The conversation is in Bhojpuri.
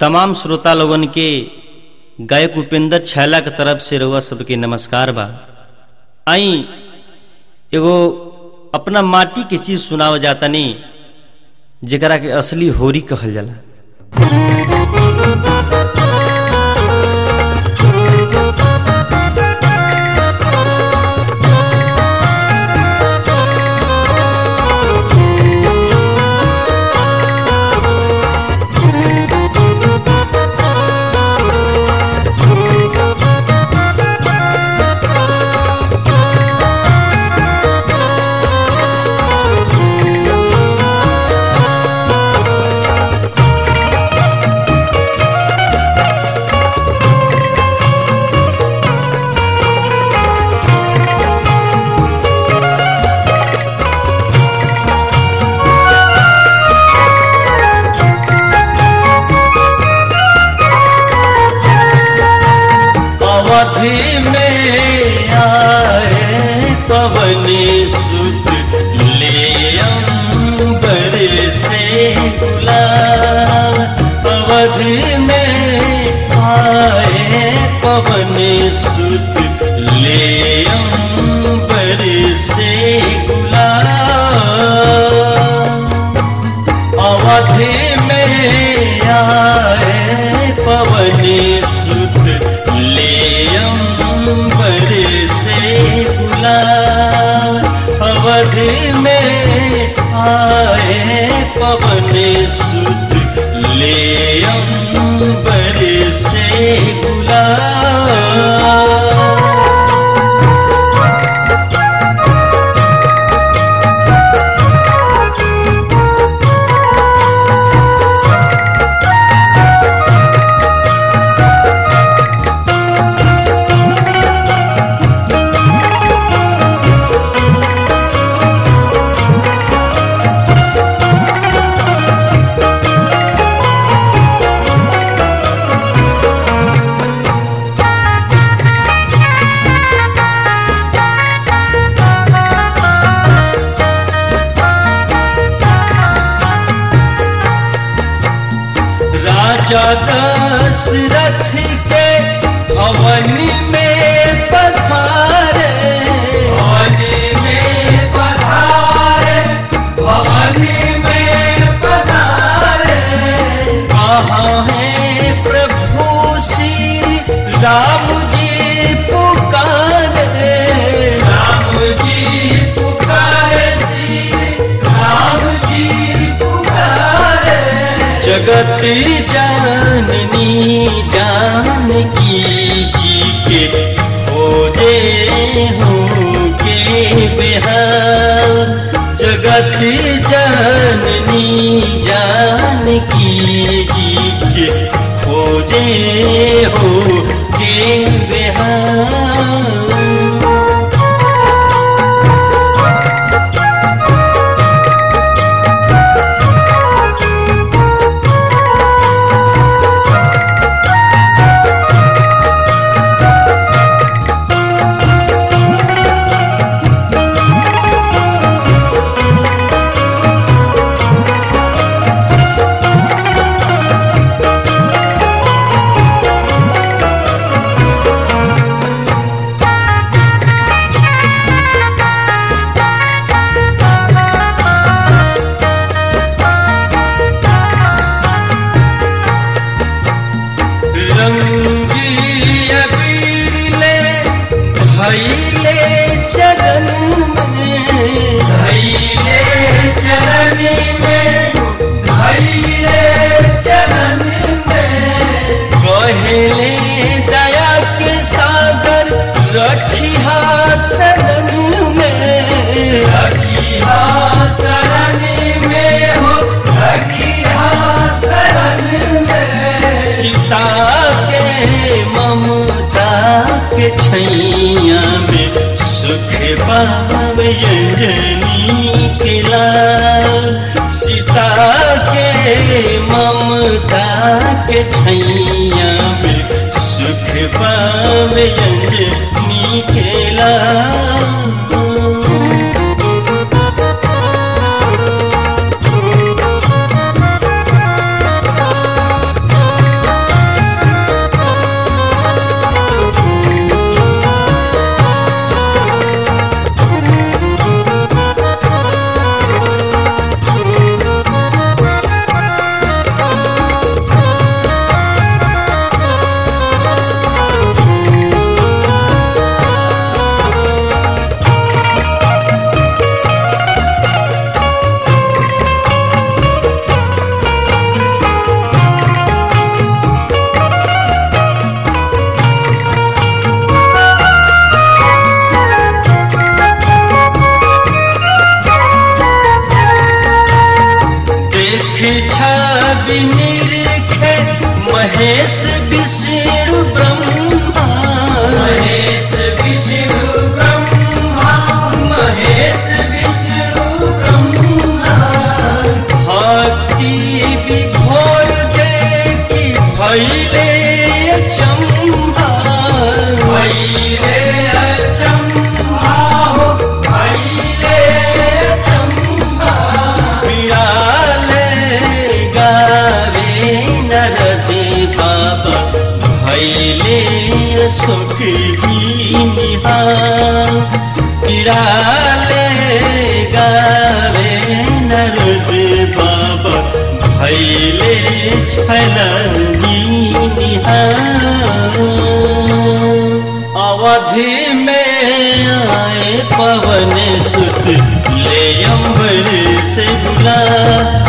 तमाम श्रोता लोगन के गायक उपेंद्र छैला के तरफ से रउआ सबके नमस्कार बा आई एगो अपना माटी के चीज सुनाव जातनी जेकरा के असली होरी कहल जाला अवधि में आए पवन सुत ले अंबर से गुलाब अवधि में आए पवन सुत ले अंबर से गुलाब अवधि में आए पवन सुत ले अंबर से गुलाब अवधि में आए पवन सुत ले अंबर से गुलाब राजा दशरथ के भवन में पधारे भवन में पधारे भवन में पधारे कहाँ है प्रभु श्री राम जी पुकारे राम जी पुकारे श्री राम जी पुकारे जगत जाननी जानकी जी के खोजे होंगे बिहार जगत जाननी जानकी जी के खोजे होंगे बिहार रंगी अबीले भैले चरण में भैले चरण में भैले चरण में कहले दया के सागर रखिहा शरण में रखिहा शरण में हो रखिहा शरण में सीता के ममता के छैया में सुख पावे अंजनी के लाल सीता के ममता के छैया में सुख पावे अंजनी के लाल Thank महेश विष्णु ब्रह्मा महेश विष्णु ब्रह्मा महेश विष्णु ब्रह्मा भक्ति विभोर देखी भैले चम्भा भैले अचम्भा हो भैले अचम्भा पियाले गावे नरदे बाबा भैले सुख जी निहार पिराले गावे नरदे बाबा भैले छल जी निहार अवधि में आए पवन सुत ले अम्बर से बुला